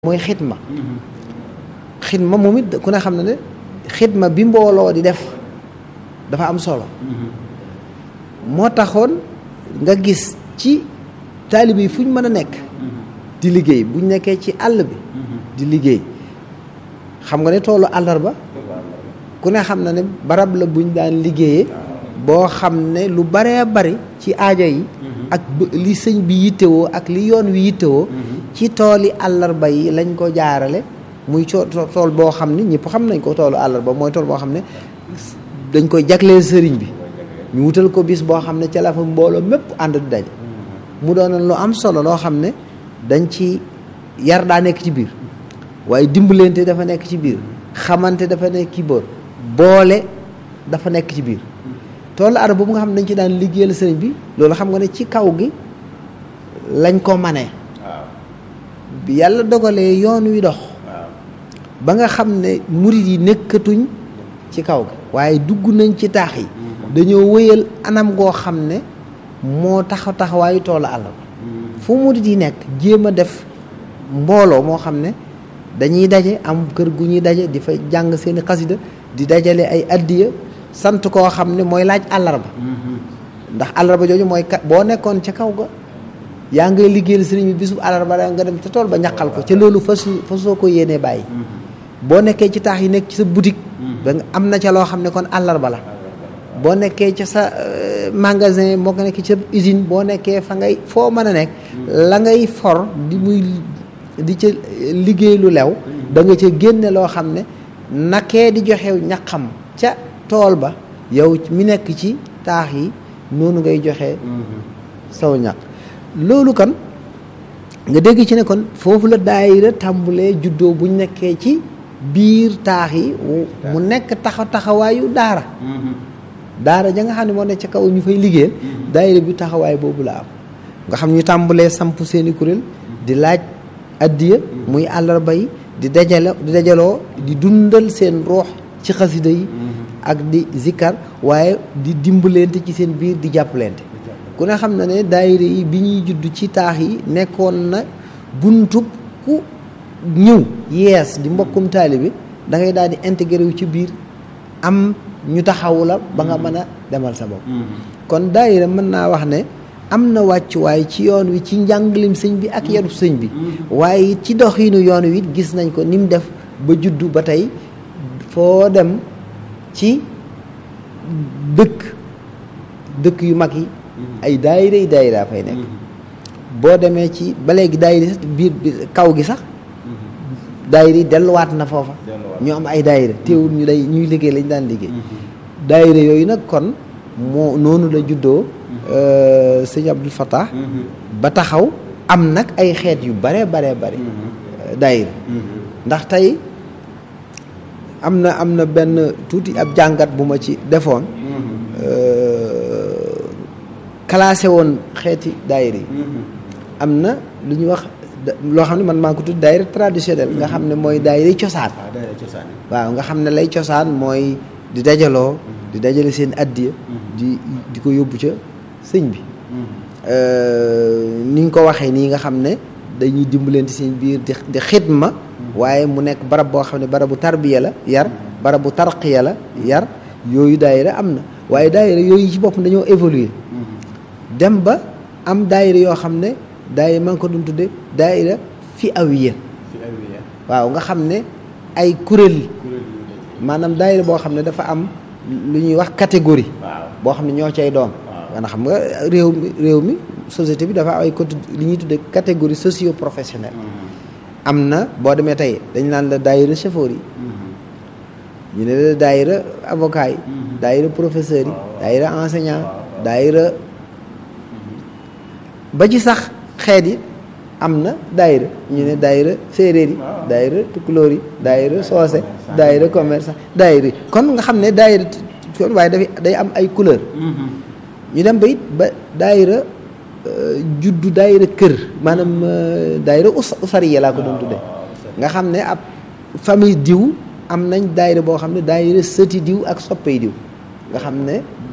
mooy xidma xidma moom it ku ne xam ne ne xidma bi mbooloo di def dafa am solo moo taxoon nga gis ci taalibe yi fu ñu mën a nekk di liggéey buñ nekkee ci àll bi di liggéey xam nga ne toolu àllarba ku ne xam na ne barab la buñ daan liggéeyee boo xam ne lu baree bari ci aajo yi ak li sëñ bi yittewoo ak li yoon wi yittewoo ci tooli àllarba yi lañ ko jaarale muy coo tool boo xam ne ñëpp xam nañ ko toolu àllarba mooy tool boo xam ne dañ koy jagleel sëriñ bi ñu wutal ko bis boo xam ne ca la fa mbooloo mépp ànd du daje mu doonoon lu am solo loo xam ne dañ ci yar daa nekk ci biir waaye dimbalante dafa nekk ci biir xamante dafa nekk ci biir boole dafa nekk ci biir toolu arab boobu nga xam ne dañ ci daan liggéeyal sëriñ bi loolu xam nga ne ci kaw gi lañ ko manee bi yàlla dogalee yoon wi dox ba nga xam ne murit yi nekkatuñ ci kaw gi waaye dugg nañ ci taax yi dañoo wëyal anam goo xam ne moo taxaw taxawaayu toolu àll ba fu murit yi nekk jéem a def mbooloo moo xam ne dañuy daje am kër gu ñuy daje di fa jàng seeni xasida di dajale ay addiya sant koo xam ne mooy laaj àllarba ndax àllarba jooju mooy kat boo nekkoon ca kaw ga yaa ngay liggéeyal sëriñ bi bisub àllarba da nga dem ca tool ba ñaqal ko ca loolu fas fasoo ko yéenee bàyyi boo nekkee ci taax yi nekk ci sa boutique da nga am na ca loo xam ne kon àllarba la boo nekkee ca sa magasin moo ko nekk ca usine boo nekkee fa ngay foo mën a nekk la ngay for di muy di ca liggéey lu lew da nga ca génne loo xam ne nakee di joxew ñaqam ca tool ba yow mi nekk ci taax yi noonu ngay joxe saw ñaq loolu kan nga dégg ci ne kon foofu la daayira tàmbulee juddoo buñ nekkee ci biir taax yi mu nekk taxaw taxawaayu daara daara ja nga xam ne moo nekk ci kaw ñu fay liggéeyal daayira bi taxawaay boobu la am nga xam ñu tàmbulee samp seeni kuréel di laaj addiya muy àllarba yi di dajale di dajaloo di dundal seen ruux ci xasida yi ak di zikkar waaye di dimbalante ci seen biir di jàppalante ku ne xam na ne daayira yi bi ñuy judd ci taax yi nekkoon na buntub ku ñëw yees di mbokkum taalibe da ngay daal di intégré wu ci biir am ñu taxawu la ba nga mën a demal sa bopp kon daayira mën naa wax ne am na wàccuwaay ci yoon wi ci njàngalim sëñ bi ak yarub sëñ bi waaye ci doxinu yoon wi gis nañ ko ni mu def ba juddu ba tey foo dem ci dëkk dëkk yu mag yi ay daayira yi daayira fay nekk boo demee ci ba léegi daayira biir kaw gi sax daayira yi delluwaat na foofa ñu am ay daayira teewul ñu day ñuy liggéey lañ daan liggéey daayira yooyu nag kon moo noonu la juddoo sëñ Abdul Fattah ba taxaw am nag ay xeet yu bare bare bare daayira ndax tey am na am na benn tuuti ab jàngat bu ma ci defoon classé woon xeeti daayira yi am na lu ñuy wax loo xam ne man maa ko tudd daayira traditionnel nga xam ne mooy daayira cosaan waaw nga xam ne lay cosaan mooy di dajaloo di dajale seen addiya di di ko yóbbu ca sëñ bi ni ñu ko waxee nii nga xam ne dañuy dimbalante seen biir di di xidma waaye mu nekk barab boo xam ne barabu tarbiya la yar barabu tarqiya la yar yooyu daayira am na waaye daayira yooyu ci boppam dañoo évoluer dem ba am daayira yoo xam ne daayira maa ngi ko doon tudde daayira fi awiya waaw nga xam ne ay kuréel maanaam daayira boo xam ne dafa am lu ñuy wax catégorie boo xam ne ñoo cay doon nga xam nga réew mi réew mi société bi dafa am ay côté li ñuy tudde catégorie socio professionnelle am na boo demee tey dañ naan la daayira chauffeur yi ñu ne la daayira avocat yi daayira professeur yi daayira enseignant daayira ba ci sax xeet yi am na daayira ñu ne daayira séeréer yi daayira tukulóor yi daayira soose daayira commerçant daayira yi kon nga xam ne daayira kon waaye dafay day am ay couleur ñu dem ba it ba daayira juddu daayira kër maanaam daayira us usariya laa ko doon tudde nga xam ne ab famille diw am nañ daayira boo xam ne daayira sëti diw ak soppey diw nga xam ne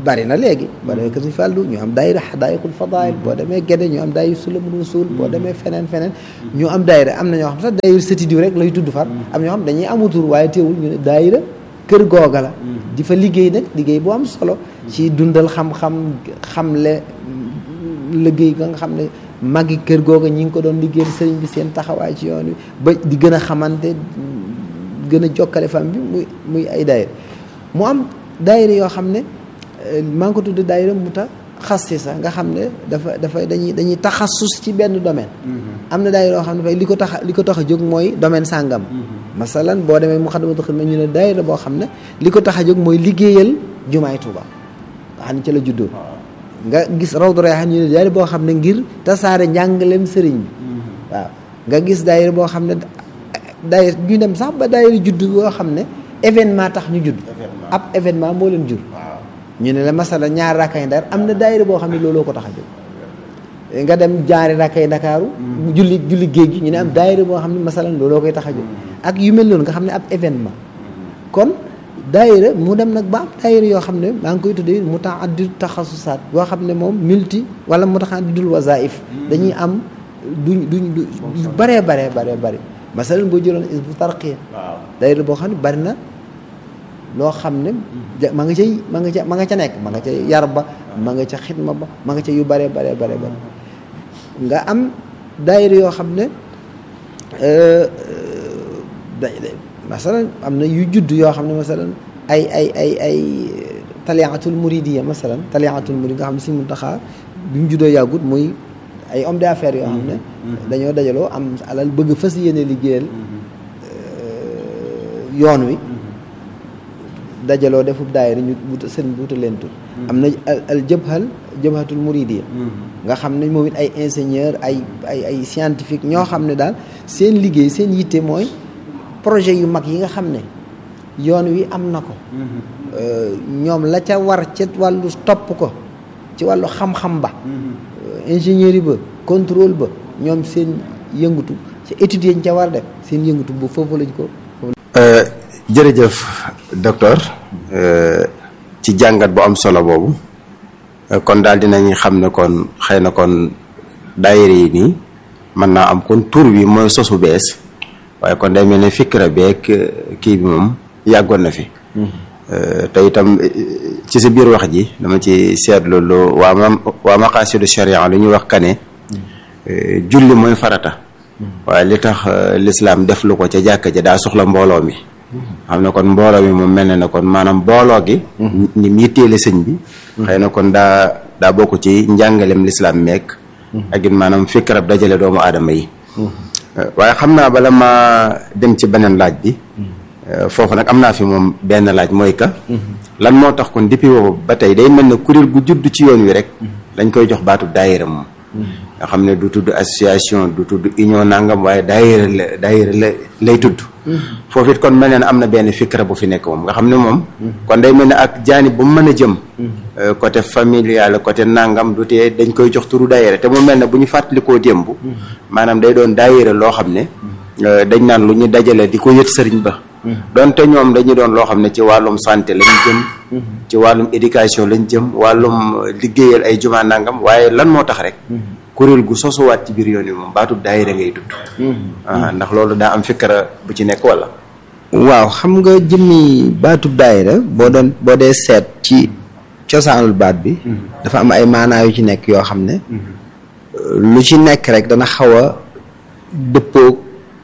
bari na léegi boo demee kër Sëñ Fallu ñu am daayira xadaayikul fadaayil boo demee Gédé ñu am daayira sulamul wusul boo demee feneen feneen ñu am daayira am na ñoo xam sax daayira sëti diw rek lay tudd far am ñoo xam dañuy amutur waaye teewul ñu ne daayira kër googa la di fa liggéey nag liggéey bu am solo ci dundal xam-xam xamle liggéey nga nga xam ne magi kër googa ñi ngi ko doon liggéeyal sëriñ bi seen taxawaay ci yoon wi ba di gën a xamante gën a jokkale fam bi muy muy ay daayira mu am daayira yoo xam ne maa ngi ko tudd daayira mu tax xassisa nga xam ne dafa dafa dañuy dañuy taxassus ci benn domaine am na daayira yoo xam ne fay li ko tax li ko tax a jóg mooy domaine sàngam masalan boo demee Muxaddamatul Xidma ñu ne daayira boo xam ne li ko tax a jóg mooy liggéeyal jumaay Tuuba nga xam ne ci la juddoo nga gis Rawdu Rayaahiin ñu ne daayira boo xam ne ngir tasaare njàngaleem sëriñ bi waaw nga gis daayira boo xam ne daayira ñu dem sax ba daayira judd boo xam ne événement tax ñu judd ab événement moo leen jur ñu ne la masala ñaar rakkay ndar am na daayira boo xam ne looloo ko tax a jóg nga dem jaari rakkay ndakaaru julli julli géej gi ñu ne am daayira boo xam ne masalan looloo koy tax a jóg ak yu mel noonu nga xam ne ab événement kon daayira mu dem nag ba am daayira yoo xam ne maa ngi koy tuddee mutaaddid taxasusaat boo xam ne moom multi wala mutaaddidul wazaif dañuy am duñ duñ du baree baree baree bëri masalan boo jëloon is bu tarqiya daayira boo xam ne bari na loo xam ne ma nga cay ma nga ca ma nga ca nekk ma nga ca yar ba ma nga ca xidma ba ma nga ca yu bare bare bare bare nga am daayira yoo xam ne masalan am na yu judd yoo xam ne masalan ay ay ay ay taliatul muridiya masalan taliatul murid nga xam ne si Muntaxa bi mu juddoo yàggut muy ay homme d'affaires yoo xam ne dañoo dajaloo am alal bëgg fas yéene liggéeyal yoon wi dajaloo defub daayira ñu wut sëriñ bi wutal leen tur am na al jëbhal jëbhatul muridiya nga xam ne moom it ay ingénieur ay ay ay scientifique ñoo xam ne daal seen liggéey seen yitte mooy projet yu mag yi nga xam ne yoon wi am na ko ñoom la ca war ca wàllu topp ko ci wàllu xam-xam ba ingénieur yi ba contrôle ba ñoom seen yëngatu ci études yi ñu ca war def seen yëngatu bu foofu lañ ko jërëjëf docteur ci jàngat bu am solo boobu kon daal dinañ xam ne kon xëy na kon daayira yi nii mën naa am kon tur bi mooy sosu bees waaye kon day mel ne fikra beeg kii bi moom yàggoon na fi te itam ci sa biir wax ji dama ci seetlu lu waa ma waa maqaasidu sharia lu ñuy wax kane julli mooy farata waaye li tax lislaam def lu ko ca jàkka ja daa soxla mbooloo mi xam ne kon mbooloo mi moom mel na ne kon maanaam mbooloo gi ni mu yitteele sëñ bi xëy na kon daa daa bokk ci njàngalem lislaam meek ak it maanaam fikrab dajale doomu aadama yi waaye xam naa bala ma dem ci beneen laaj bi foofu nag am naa fi moom benn laaj mooy ka lan moo tax kon depuis boobu ba tey day mel ne kuréel gu judd ci yoon wi rek dañ koy jox baatu daayira moom nga xam ne du tudd association du tudd union nangam waaye daayira la daayira la lay tudd foofu it kon mel ne am na benn fikra bu fi nekk moom nga xam ne moom kon day mel ne ak jaani bu mu mën a jëm côté familial côté nangam du tee dañ koy jox turu daayira te mu mel ne bu ñu fàttalikoo démb maanaam day doon daayira loo xam ne dañ naan lu ñu dajale di ko yët sëriñ ba donte ñoom dañu doon loo xam ne ci wàllum santé lañ jëm ci wàllum éducation lañ jëm wàllum liggéeyal ay juma nangam waaye lan moo tax rek kuréel gu sosuwaat ci biir yoon yi moom baatub daayira ngay tudd ndax loolu daa am fikkara bu ci nekk wala waaw xam nga jëmmi baatub daayira boo doon boo dee seet ci cosaanul baat bi dafa am ay maanaa yu ci nekk yoo xam ne lu ci nekk rek dana xaw a dëppoog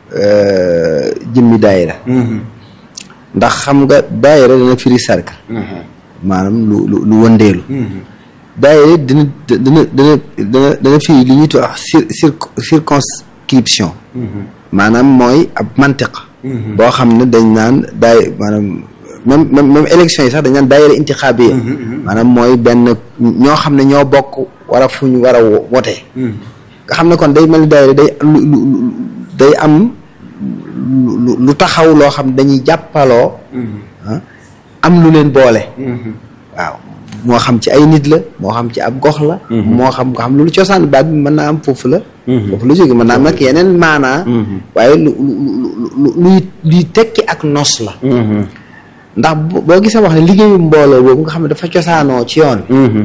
jëmmi daayira ndax xam nga daayira dana firi cercle maanaam lu lu lu wëndeelu daayira dina dana dana dana dana firi li ñuy wax cir circonscription maanaam mooy ab mantiq boo xam ne dañ naan daay maanaam même même même élection yi sax dañ naan daayira intixaabiya maanaam mooy benn ñoo xam ne ñoo bokk war a fu ñu war a wotee nga xam ne kon day mel ni daayira day lu lu day am lu taxaw loo xam dañuy jàppaloo am lu leen boole waaw moo xam ci ay nit la moo xam ci ab gox la moo xam nga xam loolu cosaan baat bi mën naa am foofu la foofu la jóge mën naa am nag yeneen maanaa waaye lu lu luy luy tekki ak nos la ndax bu- boo gisee wax ne liggéeyu mbooloo boobu nga xam ne dafa cosaanoo ci yoon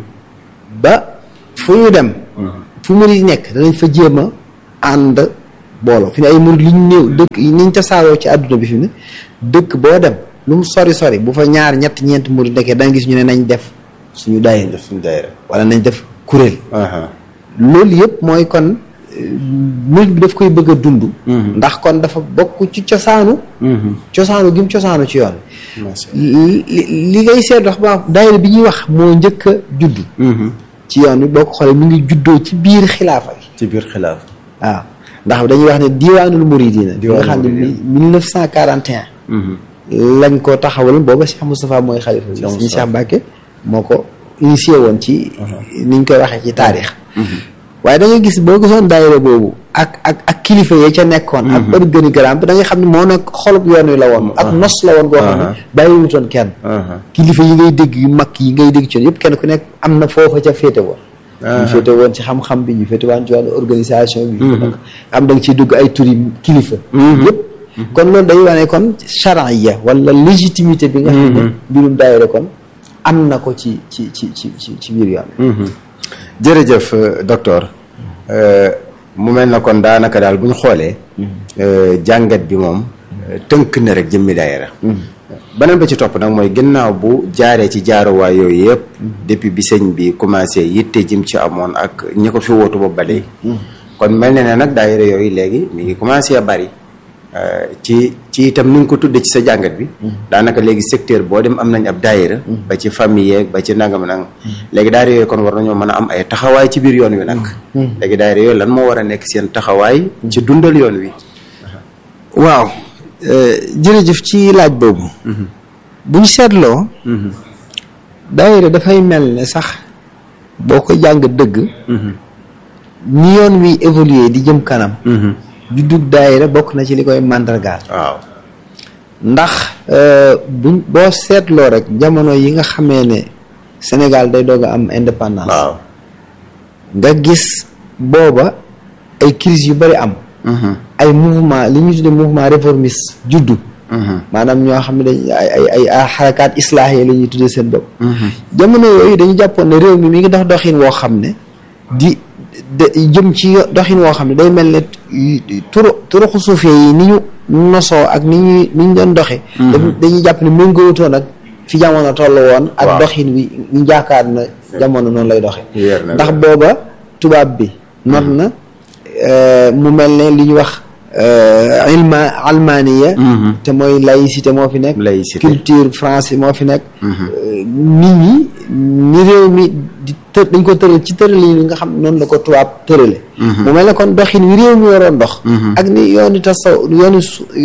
ba fu ñu dem fu murid nekk danañ fa jéem a ànd booloo fi ne ay murid li ñu néew dëkk yi niñ tasaaroo ci àdduna bi fi ne dëkk boo dem lu mu sori sori bu fa ñaar ñett ñeent murid nekkee da nga gis ñu ne nañ def suñu daayira def suñu daayira wala nañ def kuréel aha loolu yëpp mooy kon euh, murid bi daf koy bëgg a dund ndax kon dafa bokk ci cosaanu cosaanu gi mu cosaanu ci yoon macha li li ngay seet wax ba daayira bi ñuy wax moo njëkk a judd ci yoon bi boo ko xoolee mi ngi juddoo ci biir xilaafa gi ci biir xilaaf waaw ndax dañuy wax ne diiwaanul muridina bi nga xam ne Diiwaanul mille neuf cent quarante et un lañ ko taxawal booba Cheikh Moustapha mooy xalifa bi suñu Cheikh Mbacke moo ko initié woon ci niñ koy waxee ci taarix waaye da ngay gis boo gisoon daayira boobu ak ak ak kilifa yee ca nekkoon ak organigramme bi da ngay xam ne moo nekk xolub yoon wi la woon ak nos la woon goo xam ne bàyyiwutoon kenn kilifa yi ngay dégg yu mag yi ngay dégg ci yoon yëpp kenn ku nekk am na foofa ca féete woon ñu féete woon ci xam-xam bi ñu féete woon ci wàllu organisation bi ñu nag am da nga ciy dugg ay turi kilifa yëpp kon loolu day wane kon charia wala légitimité bi nga xam ne mbirum daayira kon am na ko ci ci ci ci ci ci biir yoon jërëjëf euh, docteur Euh, mu mel na kon daanaka daal bu ñu xoolee euh, jàngat bi moom euh, tënk na rek jëmmi daayira beneen ba ci topp nag mooy ginnaaw bu jaaree ci jaaruwaay yooyu yëpp depuis bi sëñ bi commencé yitte jëm ci amoon ak ñi ko fi wootu ba bale kon mel na ne nag daayira yooyu léegi mi ngi commencé a bari Euh, ci ci itam ni nga ko tuddee ci sa jàngat bi daanaka léegi secteur boo dem am nañ ab daayira ba ci famille yeeg ba ci nangam nangam léegi daayira yooyu kon war nañoo mën a am ay taxawaay ci biir yoon wi nag léegi daayira yooyu lan moo war a nekk seen taxawaay ci dundal yoon wi waaw jërëjëf ci laaj boobu bu ñu seetloo daayira dafay mel ne sax boo ko jàng dëgg ni yoon wi évoluer di jëm kanam juddug daayira bokk na ci li koy màndargaal waaw ndax buñ boo seetloo rek jamono yi nga xamee ne Sénégal day doog a am indépendance waaw nga gis booba ay crise yu bari am ay mouvement li ñu tuddee mouvement réformiste juddu maanaam ñoo xam ne dañ ay ay ay ay xarakaat islaax yi la ñuy tuddee seen bopp jamono yooyu dañu jàppoon ne réew mi mi ngi dox doxin woo xam ne di de jëm ci doxin woo xam ne day mel ne turu turuxu suufee yi ni ñu nosoo ak ni ñuy ni ñu doon doxe dañuy jàpp ne méngoowutoon ak fi jamono toll woon ak doxin wi ñu jaakaar na jamono noonu lay doxe ndax booba tubaab bi not na mu mel ne li ñu wax ilma almaniya te mooy laïcité moo fi nekk laïcité culture français moo fi nekk nit ñi ni réew mi di të dañ ko tëral ci tëral yi nga xam noonu la ko tubaab tërale mu mel ne kon doxin wi réew mi waroon dox ak ni yooni tasaw yooni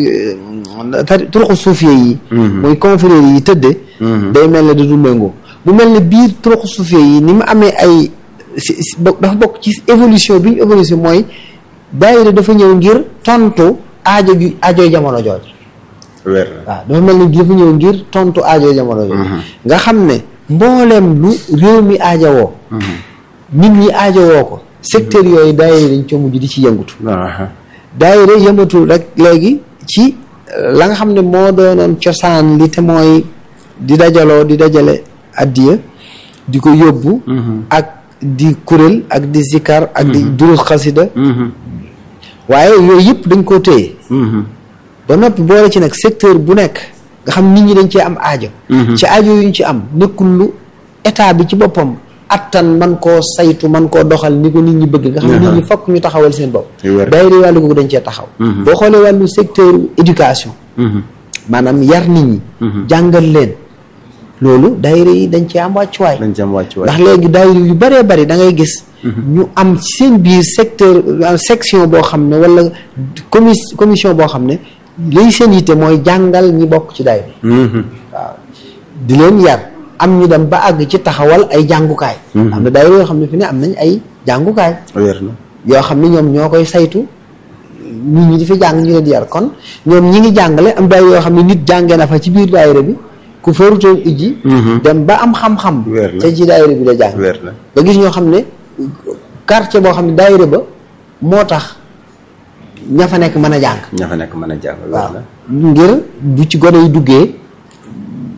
turuxu suufiyee yi mooy confrérie yi tëdde day mel ne da du méngoo mu mel ne biir turuxu suufiyee yi ni mu amee ay si dafa bokk ci évolution bi ñu évolution mooy daayira dafa ñëw ngir tontu aajo gi aajoy jamono jooju wér waaw dafa mel ni dafa ñëw ngir tontu aajoy jamono jooju nga xam ne mbooleem lu réew mi aajowoo nit ñi aajowoo ko secteur yooyu daayira dañ co mujj di ci yëngutu daayira yëmatul rek léegi ci la nga xam ne moo doonoon cosaan li te mooy di dajaloo di dajale addiya di ko yóbbu ak di kuréel ak di zikar ak di durus xasida waaye yooyu yëpp dañ koo téye ba noppi boole ci nag secteur bu nekk nga xam nit ñi dañ cee am aajo ci aajo yu ñu ci am nekkul lu état bi ci boppam attan man koo saytu man koo doxal ni ko nit ñi bëgg nga xam nit ñi fokk ñu taxawal seen bopp daayira wàllu googu dañ cee taxaw boo xoolee wàllu secteur éducation maanaam yar nit ñi jàngal leen loolu daayira yi dañ cee am wàccuwaay dañ ci am wàccuwaay ndax léegi daayira yu bëree bëri da ngay gis ñu am ci seen biir secteur section boo xam ne wala commis commission boo xam ne lay seen yitte mooy jàngal ñi bokk ci daayira waaw di leen yar am ñu dem ba àgg ci taxawal ay jàngukaay am na daayira yoo xam ne fi ne am nañ ay jàngukaay wér na yoo xam ne ñoom ñoo koy saytu nit ñi di fi jàng ñu leen di yar kon ñoom ñi ngi jàngale am daayira yoo xam ne nit jàngee na fa ci biir daayira bi ku farutoon ijji dem ba am xam-xam te ci daayira bi la jàng wér na nga gis ñoo xam ne quartier boo xam ne daayira ba moo tax ña fa nekk mën a jàng ña fa nekk mën a jàng wér waaw na ngir bu ci gone yi duggee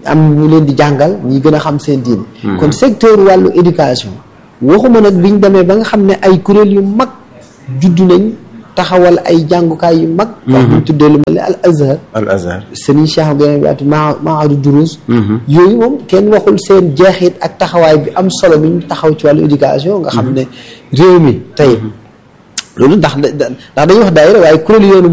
am ñu leen di jàngal ñi gën a xam seen diine kon secteur wàllu éducation waxuma nag biñ demee ba nga xam ne ay kuréel yu mag juddu nañ taxawal ay jàngukaay yu mag wax buñ tuddee lu mel ne al azhar al azhar sëriñ Cheikh Abdoulaye Baati ma maadu durus yooyu moom kenn waxul seen jeexit ak taxawaay bi am solo bi ñu taxaw ci wàllu éducation nga xam ne réew mi tey loolu ndax ndax dañuy wax daayira waaye kuréel yoonu